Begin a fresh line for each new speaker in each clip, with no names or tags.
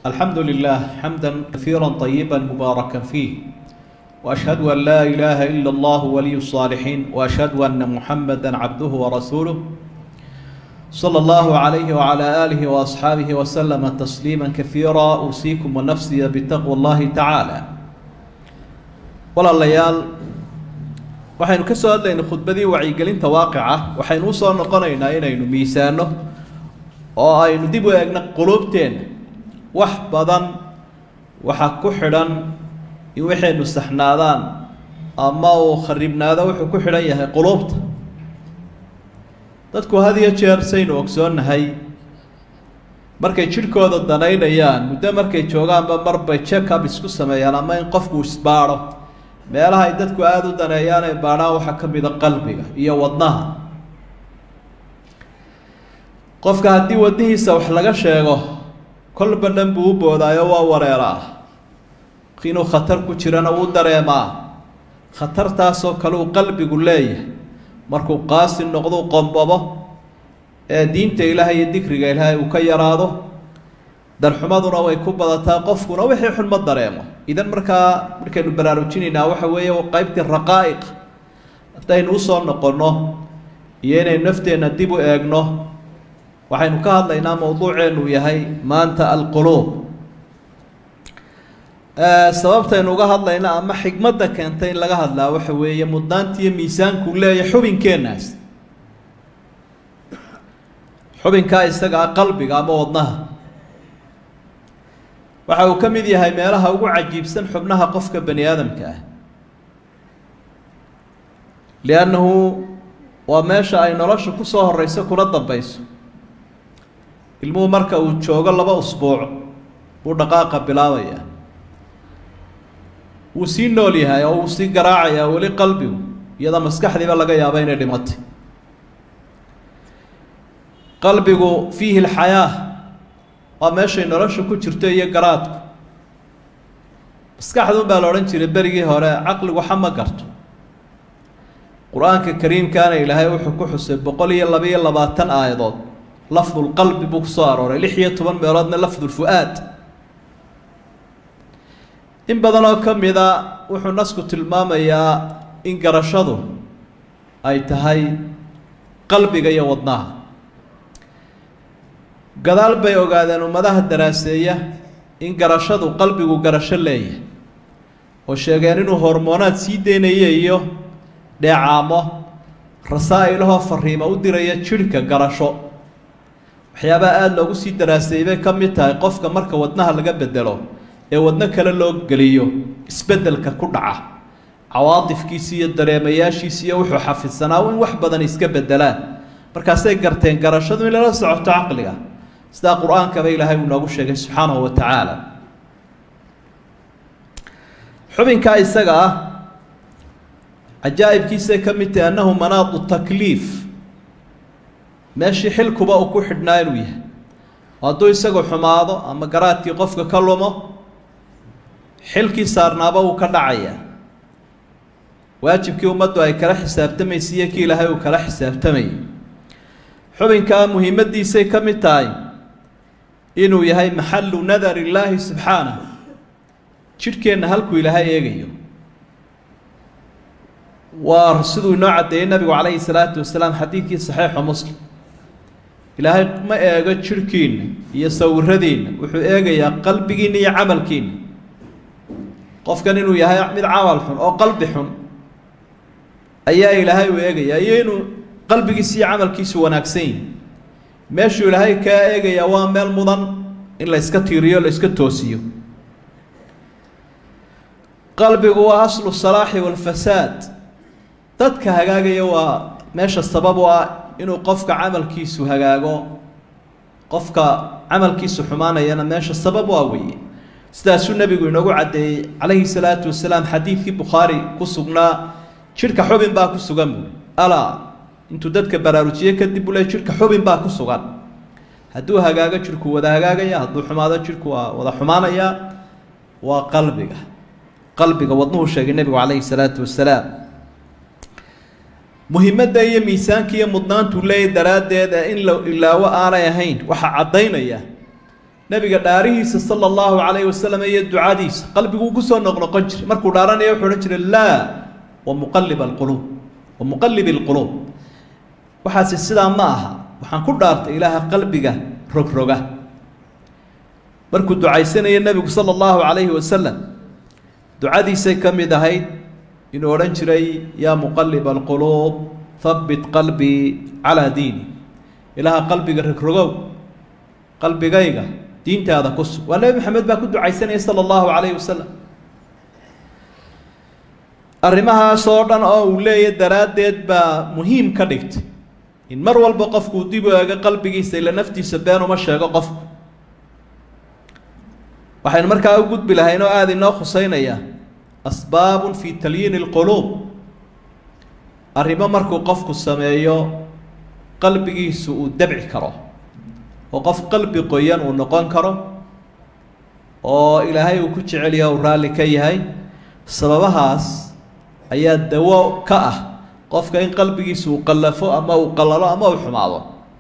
الحمد لله حمدا كثيرا طيبا مباركا فيه واشهد ان لا اله الا الله ولي الصالحين واشهد ان محمدا عبده ورسوله صلى الله عليه وعلى اله واصحابه وسلم تسليما كثيرا اوصيكم ونفسي بتقوى الله تعالى walaalayaal waxaynu ka soo hadlaynay khudbadii wacyigelinta waaqica waxaynu usoo noqonaynaa inaynu miisaano oo aynu dib u eegno quluubteenna wax badan waxa ku xidhan in waxaynu saxnaadaan ama uu kharibnaado wuxuu ku xidhan yahay quluubta dadku had iyo jeer saynu ogsoonnahay markay jidhkooda danaynayaan muddo markay joogaanba marbay check up isku sameeyaan ama in qofku isbaadho meelaha ay dadku aada u daneeyaan ay baadhaan waxaa ka mid a qalbiga iyo wadnaha qofka haddii wadnihiisa wax laga sheego kolba dhan buu u boodaayo waa wareeraa inuu khatar ku jirana wuu dareemaa khatartaasoo kale uu qalbigu leeyahay markuu qaasi noqdo qombabo ee diinta ilaahay iyo dikriga ilaahay uu ka yaraado darxumaduna way ku badataa qofkuna wixii xun ma dareemo idan markaa markaynu baraarujinaynaa waxa weeye qeybtii raqaa'iq haddaynu usoo noqonno iyo inaynu nafteenna dib u eegno waxaynu ka hadlaynaa mowduuceenu yahay maanta alquluub sababtaynu uga hadlayna ama xigmadda keentay in laga hadlaa waxa weeye mudnaanta iyo miisaanku leeyahay xubinkeenaas xubinkaa isaga ah qalbiga ama wadnaha waxa uu ka mid yahay meelaha ugu cajiibsan xubnaha qofka bani aadamka ah liannahu waa meesha ay nolosha kusoo horeyso kuna dambeyso ilmuhu marka uu joogo laba usbuuc buu dhaqaaqa bilaabaya wuu sii nool yahay oo wuu sii garaacayaa weli qalbigu iyadoo maskaxdiiba laga yaabo inay dhimatay qalbigu fiihi lxayaa waa meeshay nolosha ku jirto iyo garaadku maskaxdun baa la odhan jiray berigii hore caqligu xama garto qur-aanka kariimkaana ilaahay wuxuu ku xusay boqol iyo laba-iyo labaatan aayadood lafdulqalbi buu kusoo arooray lix iyo toban meeloodna lafdulfu-aad in badan oo ka mida wuxuu nasku tilmaamayaa in garashadu ay tahay qalbiga iyo wadnaha gadaal bay ogaadeen ummadaha daraaseeya in garashadu qalbigu garasho leeyahay oo sheegeen inuu hormoonaad sii deynayo iyo dheecaamo rasaa-ilahoo fariimo u diraya jidhka garasho waxyaabaha aada loogu sii daraaseeyey bay ka mid tahay qofka marka wadnaha laga bedelo ee wadno kale loo geliyo isbeddelka ku dhaca cawaadifkiisi iyo dareemayaashiisi iyo wuxuu xafidsanaa in wax badan iska bedelaan markaasay garteen garashadu in lala socoto caqliga sidaa qur-aankaba ilaahay uu noogu sheegay subxaanahu wa tacaala xubinkaa isaga ah cajaa'ibkiisay ka mid tahay annahu manaadu takliif meeshii xilkuba uu ku xidhnaa inuu yahay hadduu isagu xumaado ama garaadkii qofka ka lumo xilkii saarnaaba wuu ka dhacayaa waajibkii ummaddu ay kala xisaabtamaysa iyo kii ilaahay uu kala xisaabtamayay xubinkaa muhiimadiisay ka mid tahay inuu yahay maxalu nadar illaahi subxaanah jidhkeenna halkuu ilaahay eegayo waa siduu inoo caddeeyey nabigu calayhi salaatu wasalaam xadiidkii saxiixu muslim ilaahay ma eego jidhkiinna iyo sawiradiinna wuxuu eegayaa qalbigiinna iyo camalkiinna qofkan inuu yahay mid camal xun oo qalbi xun ayaa ilaahay u eegayaa iyo inuu qalbigiisi iyo camalkiisu wanaagsan yihi meeshuu ilaahay kaa eegayaa waa meel mudan in la yska tiiriyo la yska toosiyo qalbigu waa aslu salaaxi walfasaad dadka hagaagaya waa meesha sabab u ah inuu qofka camalkiisu hagaago qofka camalkiisu xumaanayana meesha sabab u ah weeye sidaasuu nebigu inoogu caddeeyey calayhi salaatu wasalaam xadiidkii bukhaari ku sugnaa jidhka xubin baa ku sugan buui alaa intuu dadka baraarujiye kadib uu le jidhka xubin baa ku sugan hadduu hagaago jidhku wada hagaagaya hadduu xumaado jidhku waa wada xumaanaya waa qalbiga qalbiga wadnuhu sheegay nebigu calayhi salaatu wasalaam muhimadda iyo miisaanka iyo mudnaantuu leeyahy daraaddeed ee in la ilaawo aanay ahayn waxaa caddaynaya nebiga dhaarihiisa sala allahu calayhi wasalam iyo ducadiisa qalbiguu kusoo noqnoqon jiray markuu dhaaranaya wuxuu odhan jiray laa wa muqalib alquluub wa muqalib alquluub waxaasi sidaa ma aha waxaan ku dhaartay ilaaha qalbiga rogroga markuu ducaysanaya nebigu sala allahu calayhi wasalam ducadiisay ka mid ahayd inuu odhan jiray yaa muqalib alquluub habbit qalbii calaa diini ilaaha qalbiga rogrogow qalbigayga diintaada ku sug waa nebi maxamed baa ku ducaysanaya sala allahu calayhi wasalam arrimahaas oo dhan oo uu leeya daraaddeed baa muhiim ka dhigtay in mar walba qofkuu dib u eego qalbigiisa ila naftiisa been uma sheego qofku waxaynu markaa u gudbi lahayn oo aada inoo khuseynaya asbaabun fi talyiini alquluub arrimo markuu qofku sameeyo qalbigiisu uu dabci karo oo qof qalbi qoyan uu noqon karo oo ilaahay uu ku jecelyaha uu raalli ka yahay sababahaas ayaa dawo ka ah qofka in qalbigiisa uu qallafo ama uu qallalo ama uu xumaado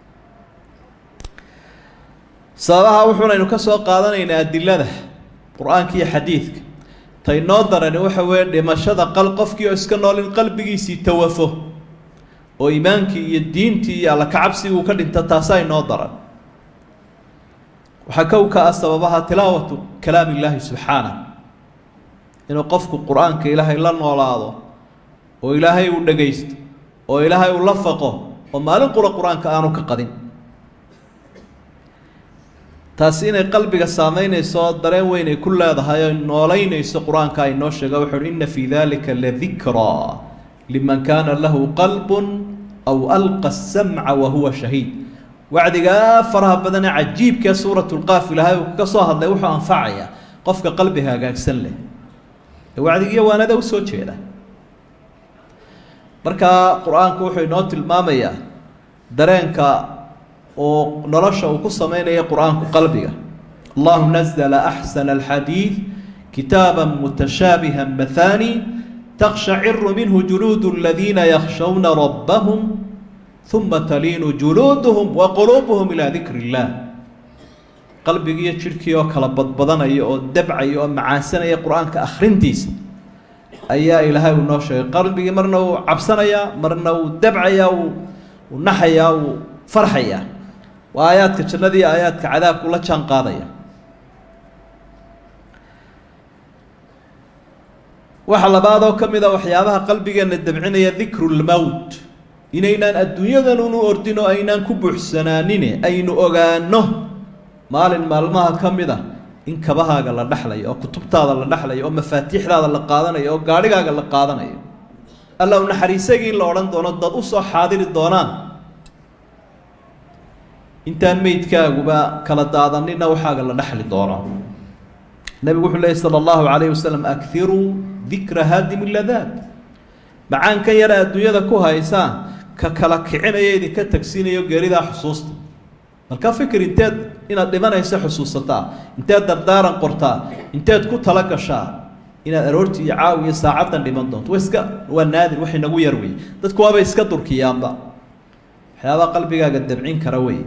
sababaha wuxuunaynu ka soo qaadanaynaa adilada qur-aanka iyo xadiidka ta inoo darani waxa weeye dhimashada qal qofkii oo iska nool in qalbigiisii tawafo oo iimaankii iyo diintii iyo alla kacabsigii uu ka dhinto taasaa inoo daran waxaa kow ka ah sababaha tilaawatu kalaam illaahi subxaanah inuu qofku qur-aanka ilaahay la noolaado oo ilaahay uu dhagaysto oo ilaahay uu la faqo oo maalin qura qur-aanka aanu ka qadin taasi inay qalbiga saameynayso dareen weyn ay ku leedahay oo noolaynayso qur-aanka ay noo sheega wuxu uhi inna fii dalika ladikraa liman kaana lahu qalbun aw alqa asamca wa huwa shahiid wacdigaa faraha badanee cajiibkee suurat lqaaf ilaahay uu ka soo hadlay wuxuu anfacayaa qofka qalbiga hagaagsan leh ee wacdigiiyo waanada usoo jeeda markaa qur-aanku wuxuu inoo tilmaamayaa dareenka oo nolosha uu ku sameynaya qur-aanku qalbiga allahu nazla axsana alxadiid kitaaba mutashaabiha mathani takshaciru minhu juluud aladiina yakshawna rabbahum uma taliinu juluuduhum wa quluubuhum ilaa dikri illah qalbigiiyo jidhkii oo kala badbadanaya oo dabcaya oo macaansanaya qur-aanka akhrintiisa ayaa ilaahay uu noo sheegay qalbigii marna uu cabsanayaa marna uu dabcayaa uu naxayaa uu farxayaa waa aayaadka jannada iyo aayaadka cadaabku la jaan qaadaya waxa labaad oo ka mid a waxyaabaha qalbigeena dabcinaya dikru lmowt inaynaan adduunyadan unu ordin oo aynaan ku buuxsanaanine aynu ogaano maalin maalmaha ka mid a in kabahaaga la dhexlayo oo kutubtaada la dhexlayo oo mafaatiixdaada la qaadanayo oo gaadhigaaga la qaadanayo alla u naxariisagii in la odhan doono dad usoo xaadiri doonaan intaan meydkaaguba kala daadanina waxaaga la dhexli doono nebigu wuxuu leeyay sala allahu calayhi wasalam akiruu dikra haadim ladaat macaankan yara adduunyada ku haysaan ka kala kicinaya idinka tagsiinayo geeridaa xusuusta marka fikir inteed inaad dhimanaysa xusuusataa inteed dardaaran qortaa inteed ku tala gashaa inaad aroortii iyo caawi iyo saacaddan dhiman doonto wa iska waa naadir wax inagu yar wey dadku waabay iska durkiyaanba waxyaabaha qalbigaaga dabcin kara wey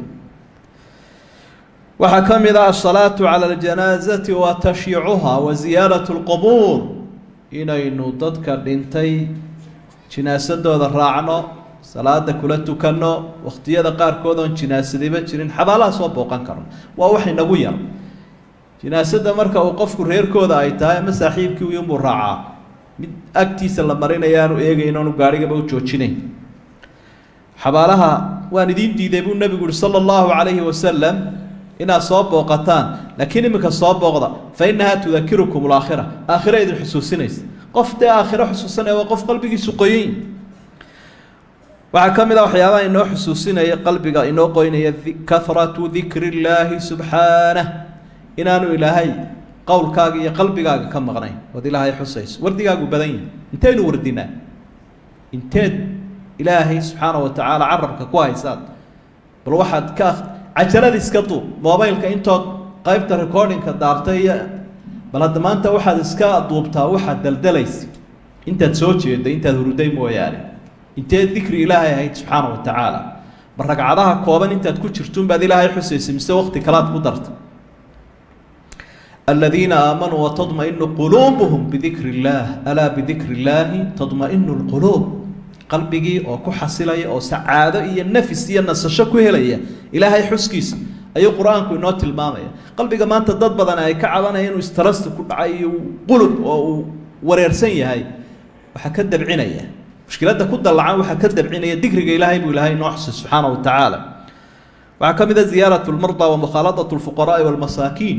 waxaa ka mid ah asalaatu cala aljanaazati wa tashyiicuha wa ziyaarat lqubuur inaynu dadka dhintay jinaasadooda raacno salaada kula tukanno wakhtiyada qaarkood oon jinaasadayba jirin xabaalaha soo booqan karno waa wax inagu yar jinaasada marka uu qofku reerkooda ay tahay ama saaxiibkii uyunbuu raacaa mid agtiisa la marinaya aanu eegayn oonu gaarhigaba u joojinayn xabaalaha waan idiin diiday buu nebigu uhi sala allahu calayhi wasalam inaad soo booqataan laakiin iminka soo booqda fa innahaa tudakirukum alaakhira aakhira idin xusuusinaysa qof dee aakhiro xusuusanaya waa qof qalbigiisu qoyin waxaa ka mid a waxyaabaha inoo xusuusinaya qalbiga inoo qoynaya kahratu dikri illaahi subxaanah inaanu ilaahay qowlkaaga iyo qalbigaaga ka maqnayn ood ilaahay xusayso wardigaagu badan yahay intaynu wardinaa inteed ilaahay subxaana wa tacaala carabka ku haysaad bal waxaad ka cajalada iska duub mobileka intood qaybta recordingka daartay iyo bal hadda maanta waxaad iska duubtaa waxaad daldalaysa intaad soo jeeda intaad huruday mooyaane inteed dikri ilaahay ahayd subxaana wa tacaala ma ragcadaha kooban intaad ku jirtuunbaad ilaahay xusaysa mise wakti kalaad ku darta aladiina aamanuu watadmainu quluubuhum bidikri illaah alaa bidikri illaahi tadmainu lquluub qalbigii oo ku xasilaya oo sacaado iyo nafis iyo nasasho ku helaya ilaahay xuskiisa ayuu qur-aanku inoo tilmaamaya qalbiga maanta dad badan ay ka cabanaya inuu istarasti ku dhacay iyo qulub oo uu wareersan yahay waxaa ka dabcinaya mushkiladda ku dallacan waxaa ka dabcinaya dikriga ilaahay buu ilaahay inoo xusay subxaana wa tacaala waxaa ka mid a ziyaarat lmardaa wa mukhaaladat lfuqaraai walmasaakiin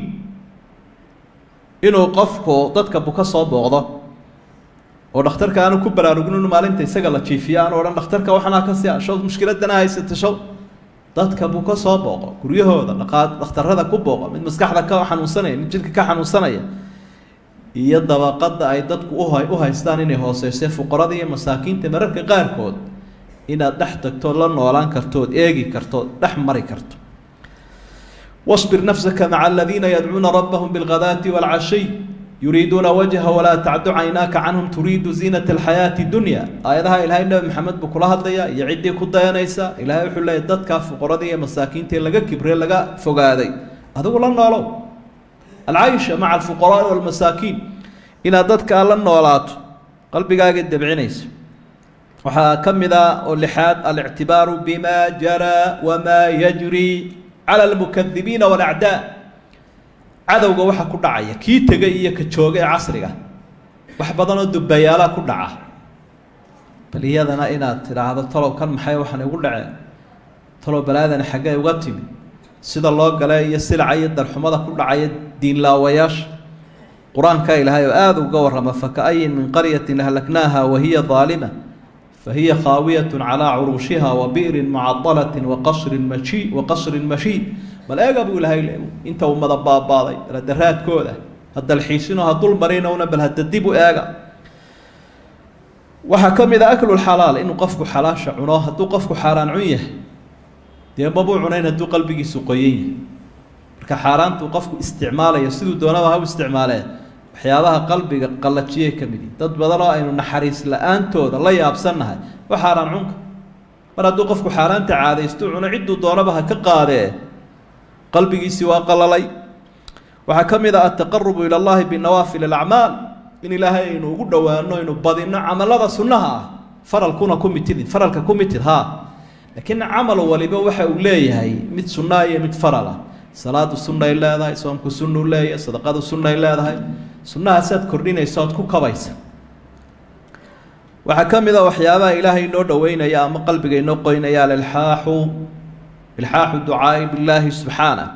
inuu qofku dadka buka soo booqdo oo dhakhtarka aanu ku baraarugin inu maalinta isaga la jiifiyo aanu odhan dhakhtarka waxanaa ka si show mushkiladana haysata show dadka buu ka soo booqo guryahooda dhaqaa dhakhtarada ku booqo mid maskaxda ka xanuunsanaya mid jidhka ka xanuunsanaya iyo dabaqada ay dadku uha u haystaan inay hooseyse fuqarada iyo masaakiinta mararka qaarkood inaad dhex tagtood la noolaan kartood eegi kartood dhex mari karto واصبر نفسك مع الذين يدعون ربهم بالغداة والعشي يريدون وجهه ولا تعد عيناك عنهم تريد زينة الحياة الدنيا آياتها إلهي النبي محمد بكلها الضياء يعدي كدا ينيسا إلهي وحول الله يددك فقردي مساكين تلقى كبري لقى فقادي هذا هو لنا لو العيشة مع الفقراء والمساكين إلى ددك لنا ولات قلبي قاعد دبعنيس وحكم ذا اللحاد الاعتبار بما جرى وما يجري على المكذبين والأعداء cadowga waxa ku dhacaya kii tegay iyo ka jooga ee casriga wax badanoo dubayaala ku dhaca bal iyadana inaad tidhaahdo talow kan maxay waxaan igu dhaceen talow balaadani xaggee uga timi sida loo gale iyo silaca iyo darxumada ku dhacaya diinlaawayaasha qur-aanka ilaahay oo aada uga warrama faka'ayin min qaryatin ahlaknaaha wahiya daalima fahiya khaawiyatun calaa curuushiha wa bi'rin mucadalatin wa qasrin mashi wa qasrin mashiid bal eega buu ilahay le inta ummada baabaaday daraadkooda ha dalxiisino ha dul marinowna bal hadda dib u eega waxaa ka mid a aklulxalaal inuu qofku xalaasha cuno hadduu qofku xaaraan cun yahay dee mabuu cunayn hadduu qalbigiisu qoyan yahay marka xaaraantuu qofku isticmaalayo siduu doonaba ha u isticmaalee waxyaabaha qalbiga qallajiyay ka mid yihin dad badan oo aynu naxariis la-aantooda la yaabsannahay waa xaaraan cunka mar hadduu qofku xaaraanta caadaystu cuno cidduu doonaba ha ka qaadee qalbigiisii waa qalalay waxaa ka mid ah altaqarubu ila allahi binawaafil alacmaal in ilaahay aynu ugu dhowaano aynu badino camalada sunnaha ah faralkuna ku mitidin faralka ku mitid haa laakiin camal waliba waxa uu leeyahay mid sunnaa iyo mid faral ah salaadu sunnay leedahay soomku sunnuu leeyahay sadaqadu sunnay leedahay sunnahaasaad kordhinaysa ood ku kabaysa waxaa ka mid a waxyaabaha ilaahay inoo dhoweynaya ama qalbiga inoo qoynaya alilxaaxu ilxaaxu ducaai billaahi subxaanah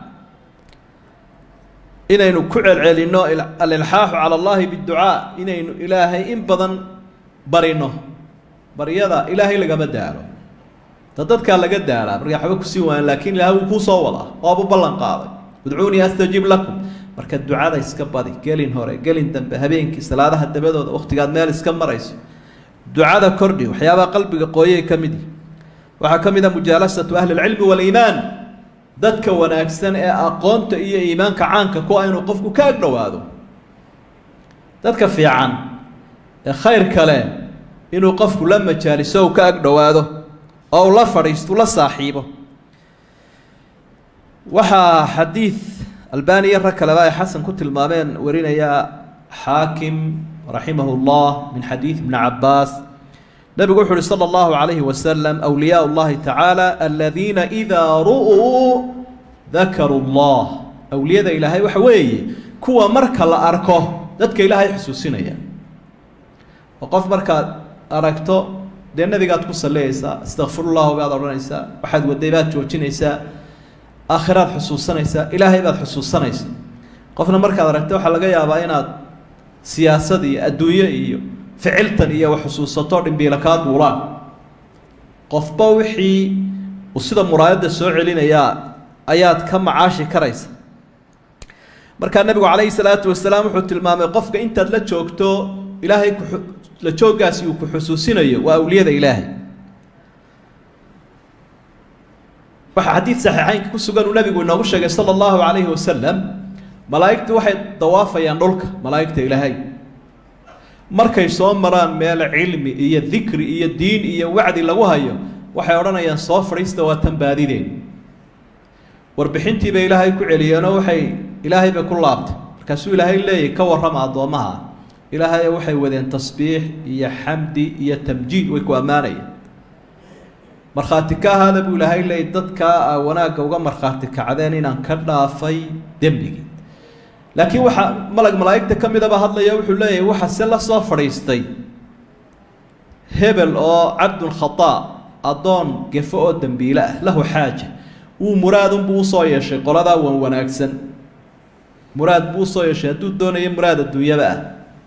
inaynu ku celcelinno alilxaaxu cala allahi biducaa inaynu ilaahay in badan barino baryada ilaahay lagama daalo da dadkaa laga daalaa marka waxba kusii waayan laakiin ilaahay wuu kuu soo wadaa waabu ballan qaaday udcuunii astajib lakum marka ducada iska badi gelin hore gelin dambe habeenkii salaadaha dabadooda wakhtigaad meel iska marayso ducada kordhi waxyaabaha qalbiga qooyay ka mid yihi waxaa ka mid a mujaalasatu ahli lcilmi waliimaan dadka wanaagsan ee aqoonta iyo iimaanka caanka ku inuu qofku ka ag dhowaado dadka fiican ee khayr kale inuu qofku la majaaliso u ka ag dhowaado oo uu la fadhiisto la saaxiibo waxaa xadiid albani iyo rag kaleba ay xasan ku tilmaameen warinaya xaakim raximahu llah min xadiid ibni cabaas nabigu wuxu uhi slى اllahu عalayhi waslm أwliyaa اllahi tacaala aladiina idaa ru'uu dakaruu اllah awliyada ilaahay waxa weeye kuwa marka la arko dadka ilaahay xusuusinaya oo qof markaad aragto dee nebigaad ku saliyaysaa astakfirullahu baad odhanaysaa waxaad waday baad joojinaysaa aakhiraad xusuusanaysaa ilaahay baad xusuusanaysaa qofna markaad aragto waxaa laga yaabaa inaad siyaasad iyo adduunyo iyo ficiltan iyo wax xusuusato dhimbiila kaa duulaan qofba wixii uu sida muraayadda soo celinayaa ayaad ka macaashi karaysa markaa nebigu calayhi salaatu wasalaam wuxuu tilmaamay qofka intaad la joogto ilaahay ku la jooggaasi uu ku xusuusinayo waa awliyada ilaahay waxaa xadiid saxiixeynka ku sugan uu nabigu inoogu sheegay sala allahu calayhi wasalam malaa'igtu waxay dawaafayaan dhulka malaa'igta ilaahay markay soo maraan meel cilmi iyo dikri iyo diin iyo wacdi lagu hayo waxay odhanayaan soo fadhiista waa tan baadideen warbixintiibay ilaahay ku celiyeenoo waxay ilaahay bay ku laabtay markaasuu ilaahay leeyahy ka warrama addoommaha ilaahay waxay wadeen tasbiix iyo xamdi iyo tamjiid way ku ammaanayeen markhaati ka ahaada buu ilaahay leeyay dadkaa a wanaagga uga markhaati kacdeen inaan ka dhaafay dembigii laakiin waxaa malag malaa'igta ka midaba hadlaya wuxuu leeyahay waxa se la soo fadhiistay hebel oo cabdun khataa addoon gefo oo dembiile ah lahu xaaja wuu muraadunbuu usoo yeeshay qoladaa wan wanaagsan muraad buu usoo yeeshay hadduu doonayo muraad adduunyaba ah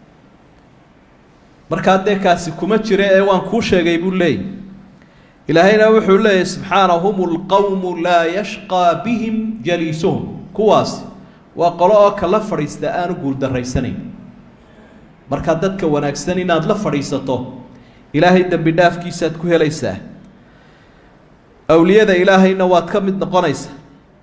markaa dee kaasi kuma jira ee waan kuu sheegay buu leeyay ilaahayna wuxuu leeyahy subxaana hum lqowmu laa yashqaa bihim jaliisuhum kuwaasi waa qolo oo kala fadhiista aanu guuldarraysanayn markaa dadka wanaagsan inaad la fadhiisato ilaahay dembi dhaafkiisaad ku helaysaa awliyada ilaahayna waad ka mid noqonaysaa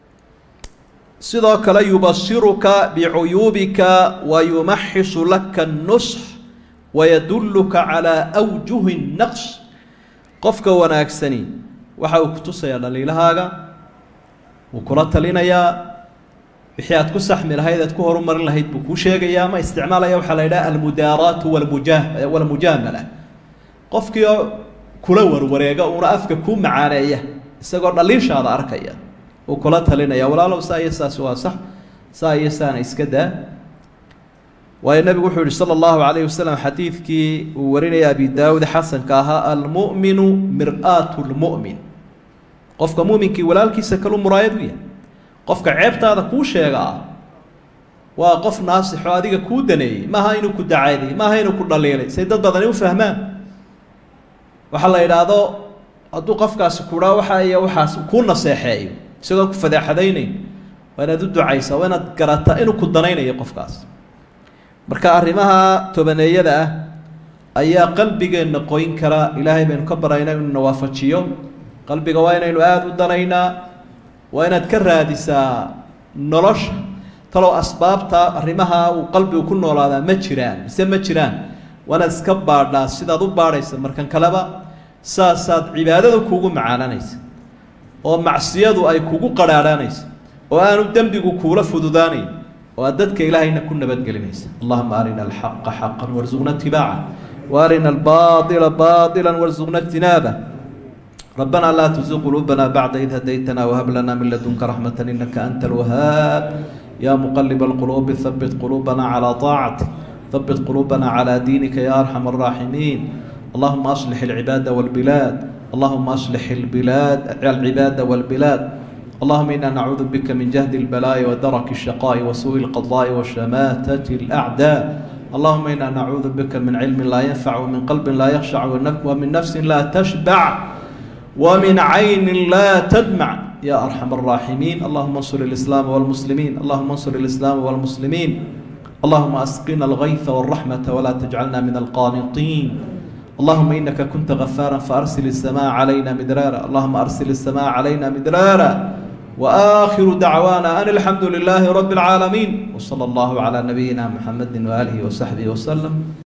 sidoo kale yubasiruka bicuyuubika wa yumaxisu laka nusx wayadulluka calaa awjuhi naqs qofka wanaagsani waxa uu kutusayaa dhaliilahaaga wuu kula talinayaa wixii aad ku saxmi lahayd aad ku horumarin lahayd buu kuu sheegayaa ama isticmaalaya waxaa la yidhaha almudaaraatu walmuja walmujaamala qofkii oo kula warwareega uuna afka kuu macaaneeya isagoo dhaliishaada arkaya uu kula talinaya walaalow saa iyo saas waa sax saa iyo saana iska daa waayo nebigu wuxuu yihi sala allahu calayhi wasalam xadiidkii uu warinaya abi daawud xasanka ahaa almu'minu mir-aatu lmu'min qofka mu'minkii walaalkiisa kalu muraayad u yahay qofka ceebtaada kuu sheegaa waa qof naasixo adiga kuu daneeyey maaha inuu ku dacaaday maaha inuu ku dhaliilay say dad badani u fahmaan waxaa la yidhaahdo hadduu qofkaasi kudhaa waxa iyo waxaas kuu naseexeeyo isagoo ku fadeexadaynayn waa inaad u ducaysaa waa inaad garataa inuu ku danaynayo qofkaas marka arrimaha tobaneeyada ah ayaa qalbigeenna qoyn kara ilaahay baynu ka baraynaa inuu na waafajiyo qalbiga waa inaynu aada u danaynaa waa inaad ka raadisaa nolosha talow asbaabta arrimaha uu qalbigu ku noolaadaa ma jiraan mise ma jiraan waanaad iska baadhaa sidaad u baadhaysa markan kaleba saasaad cibaadada kuugu macaananaysa oo macsiyadu ay kugu qadhaadhaanaysa oo aanu dembigu kuula fududaanayn oo aad dadka ilaahayna ku nabadgelinaysa allahuma arina alxaqa xaqan warsuqna itibaaca waarina albaaila baila warsuqna ijtinaaba ربنا لا تزغ قلوبنا بعد إذ هديتنا وهب لنا من لدنك رحمة إنك أنت الوهاب يا مقلب القلوب ثبت قلوبنا على طاعتك ثبت قلوبنا على دينك يا أرحم الراحمين اللهم أصلح العباد والبلاد اللهم أصلح البلاد العباد والبلاد اللهم إنا نعوذ بك من جهد البلاء ودرك الشقاء وسوء القضاء وشماتة الأعداء اللهم إنا نعوذ بك من علم لا ينفع ومن قلب لا يخشع ومن نفس لا تشبع ومن عين لا تدمع يا أرحم الراحمين اللهم انصر الإسلام والمسلمين اللهم انصر الإسلام والمسلمين اللهم أسقنا الغيث والرحمة ولا تجعلنا من القانطين اللهم إنك كنت غفارا فأرسل السماء علينا مدرارا اللهم أرسل السماء علينا مدرارا وآخر دعوانا أن الحمد لله رب العالمين وصلى الله على نبينا محمد وآله وصحبه وسلم